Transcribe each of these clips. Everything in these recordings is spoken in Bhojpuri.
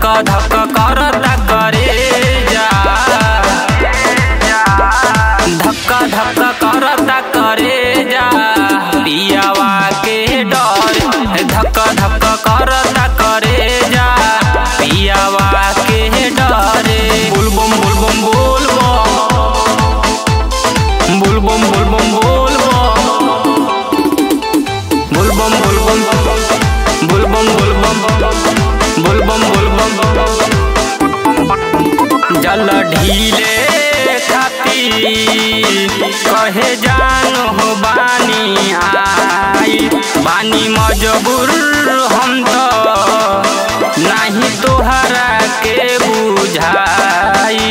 धक करता करे जा धक्का धक्का करता करे जा पियावा के डर धक्का धक्का करता करे जा पियावा के डरे बुलबम बुलबम बुलबम बुलबम बुलबम बुलबम बुलबम बुलबम बुलबम बुलबम बुलबम बुलबम जल ढीले खाती कहे जान हो बानी आई बानी मजबूर हम तो नहीं तोहरा के बुझाई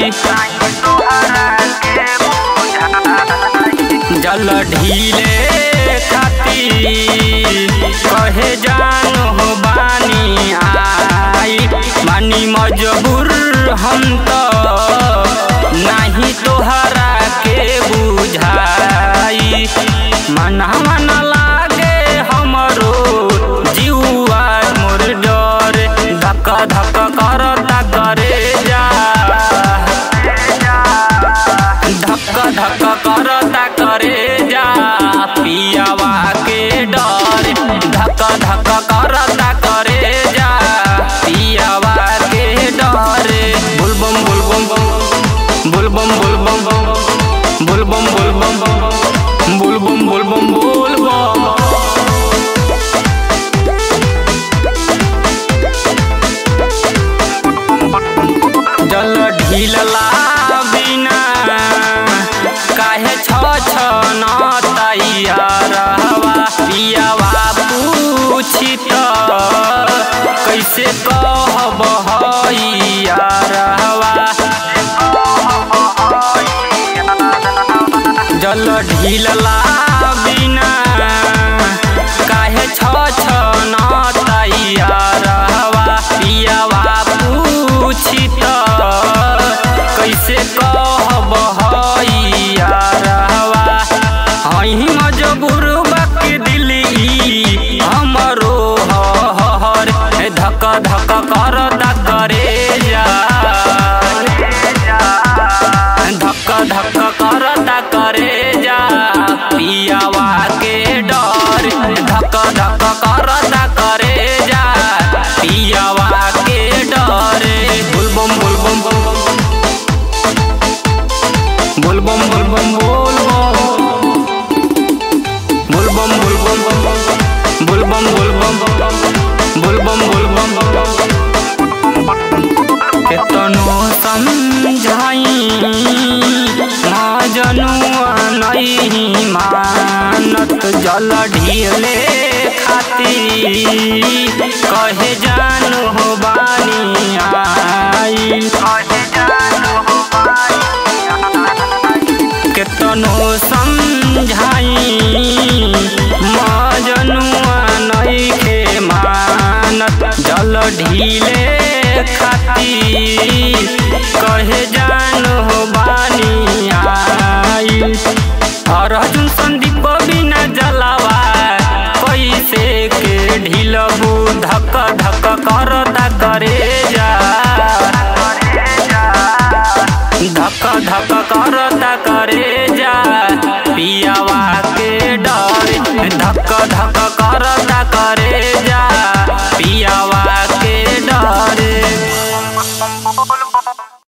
जल ढीले खाती कहे जान हो बानी आई बानी मजबूर हम तो नहीं तोहरा के बुझाई मन मन लागे हमरो जीवा मोर डर धक धक करता करे जा धक धक करता करे जा पियावा के डर धक धक करता करे जा पियावा के डर बुलबम बुलबम बुलबम बुलबम बुलबम बुलबम बुलबम बुलबम बुलबम जल ढीलला बिना काहे छ छ न तैयारवा पियावा पूछी त कैसे कहब हइयारवा जल ढीलला बिना काहे छ छ न तैयारवा पियावा पूछी त कैसे कहब हइयारवा हई मजबूर बाकी दिली हमरो हर धक धक करता करे जा धक धक करता करे जा पियावा के डर धक धक करता करे जा पियावा के डर बुलबम बुलबम बुलबम बुलबम बुलबम बुलबम बुलबम बुलबम बुलबम बुलबम केतनो समझाई जनुआ नहीं मानत जल ढीले खाती कहे जान हो बानी आई केतनो समझाई मजनुआ नइखे मानत जल ढीले खाती कहे जान हो बानी आई अर्जुन संदीप बिना जलावा कैसे के ढीलबू धक धक करता करे जा धक धक